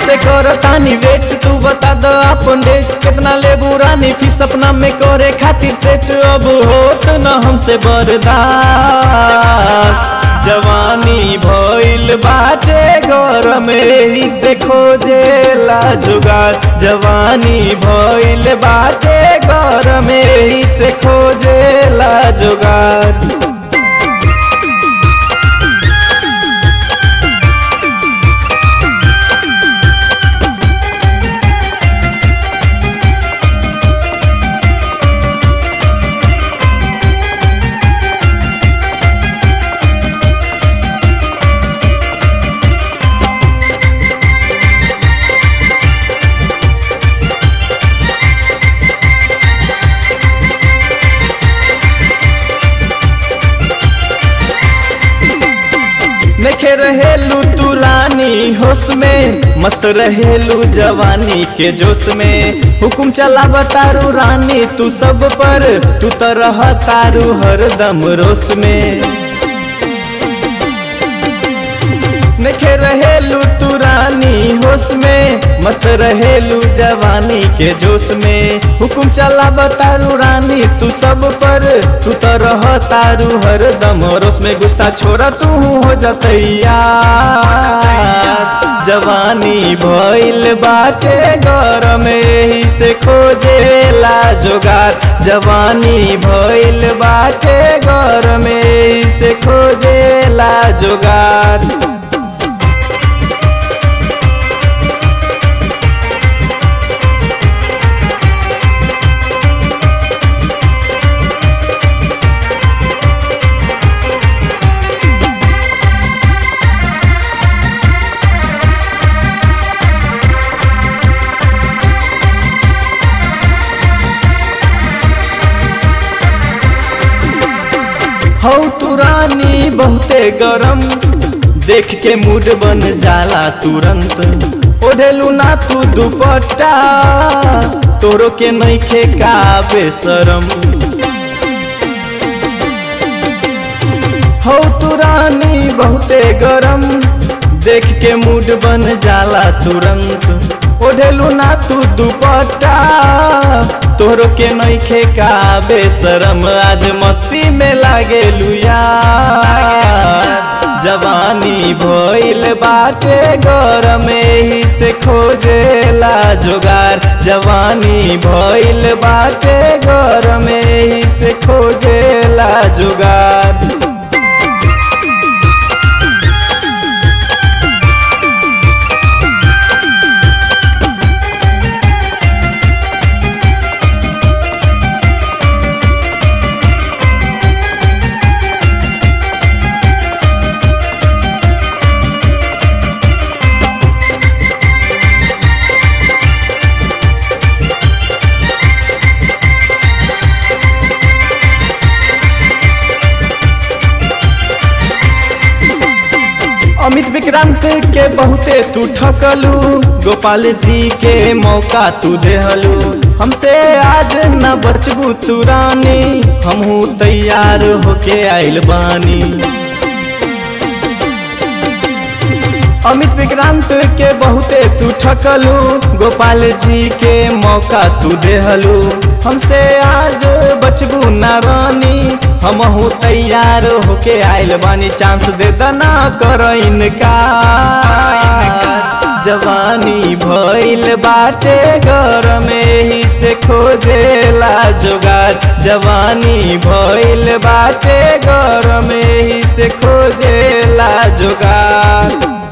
से कर तानी वेट तू बता द अपन डेट कितना लेबू रानी फीस अपना में करे खातिर सेट अब होत न हमसे बर्दाश्त जवानी भइल बाटे घर में ही से खोजेला जुगाड़ जवानी भइल बाटे घर में ही से खोजेला जुगाड़ देखे रहेलू तू रानी होश में मस्त रहेलू जवानी के जोश में हुकुम चला बतारू रानी तू सब पर तू तो रह तारू हरदम रोश में देखे रहेलू तू रानी होश में मस्त रहेलू जवानी के जोश में हुकुम चला बतारू रानी तू सब पर तू तो रह तारू हरदम रोश में गुस्सा छोड़ा तू हो जतैया जवानी भइल बाटे घर में यही से खोजेला जोगार जवानी भइल बाटे घर में यही से खोजेला जोगार हौ तू रानी बहुते गरम देख के मूड बन जाला तुरंत ओढ़ेलू ना तू दुपट्टा तोरो के नइखे का बेसरम हौ तू रानी बहुते गरम देख के मूड बन जाला तुरंत ओढ़ेलू ना तू दुपट्टा तोहरो के नइखे का बेसरम आज मस्ती में लागेलू यार जवानी भइल बाटे घर में ही से खोजेला जोगार जवानी भइल बाटे घर में ही से खोजेला जोगार अमित विक्रांत के बहुते तू ठकलू गोपाल जी के मौका तू देहलू हमसे आज न बचबू तू रानी हमहू तैयार होके आइल बानी अमित विक्रांत के बहुते तू ठकलू गोपाल जी के मौका तू देहलू हमसे आज बचबू ना रानी हमहू तैयार होके आइल बानी चांस दे दना कर इनका जवानी भइल बाटे घर में ही से खोजेला जोगार जवानी भइल बाटे घर में ही से खोजेला जोगार